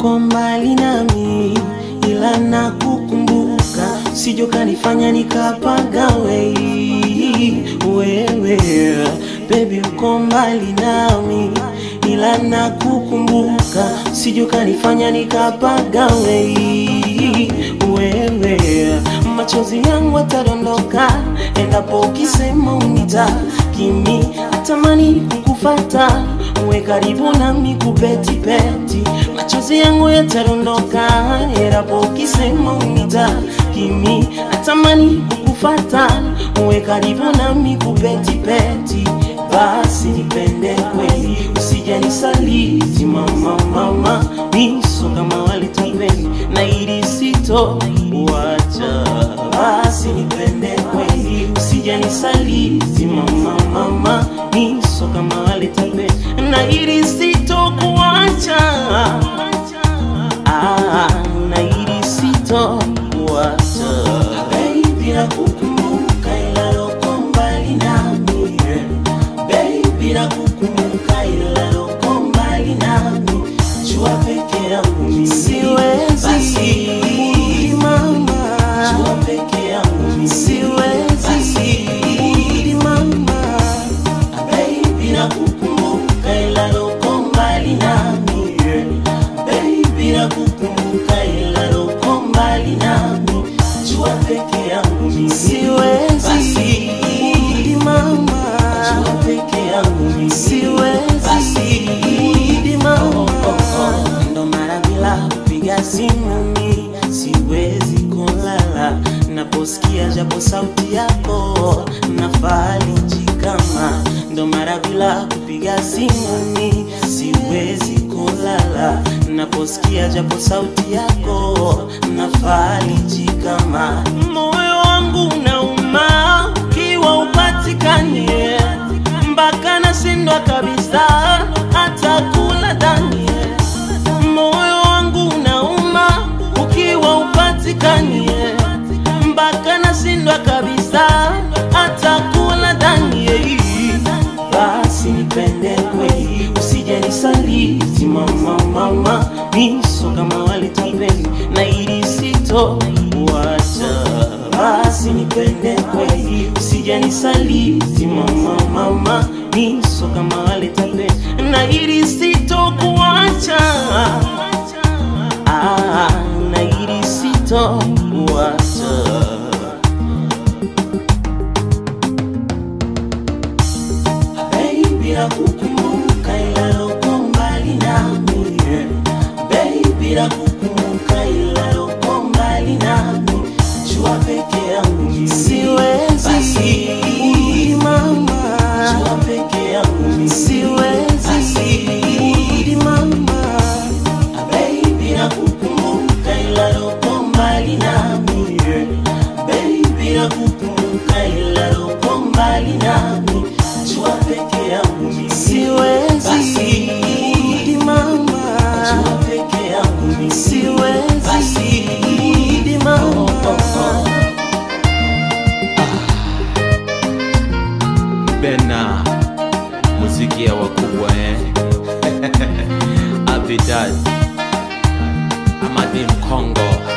uko mbali nami, ila nakukumbuka, sijo kanifanya nikapagawe. Wewe baby, uko mbali nami, ila nakukumbuka, sijo kanifanya nikapagawe. Wewe machozi yangu atadondoka endapo ukisema unita kimi, natamani kukufata uwe karibu nami kupetipeti, machozi yangu yatadondoka endapo ukisema unita kimi, natamani kukufata uwe karibu nami kupetipeti, basi nipende kweli, usije nisaliti mama, mama miso kama walitapeli na ili sito wacha, basi nipende kweli, usije nisaliti mama, mama miso kama walitapeli na ili sito kuacha, ah, na ili sito kuacha, baby nakukumbuka ila uko mbali nami baby nakukumbuka ila uko mbali nami jua peke yangu mimi siwezi basi mama jua peke yangu mimi siwezi basi mama baby nakukumbuka ila uko mbali nami baby nakukumbuka ila uko mbali nami jua peke yangu mimi siwezi basi mama jua peke yangu mimi siwezi basi mama ndo mara bila kupiga simu mi siwezi kulala naposikia japo sauti yako nafariji kama ndo mara bila kupiga simu mi siwezi kulala naposikia japo sauti yako nafariji kama moyo wangu unauma ukiwa upatikanie mpaka nashindwa kabisa hata kula dhanie moyo wangu unauma ukiwa upatikanie mpaka nashindwa kabisa hata kula dhanie basi nipende kweli usije nisaliti mama mama miso kama walitapeli na ili sito wacha basi nipende kweli usije nisaliti mama mama miso kama walitapeli na ili sito kuacha ah, na ili sito kuacha Baby nakukumbuka ila uko mbali nami Baby nakukumbuka ila uko mbali nami Jua peke yangu mimi siwezi basi mama Jua peke yangu mimi siwezi basi mama Baby nakukumbuka ila uko mbali nami Baby nakukumbuka ila uko mbali nami Jua peke yangu mimi siwezi basi mama Jua peke yangu mimi siwezi basi mama Bena muziki ya wakubwa eh. Avidal Amadim Congo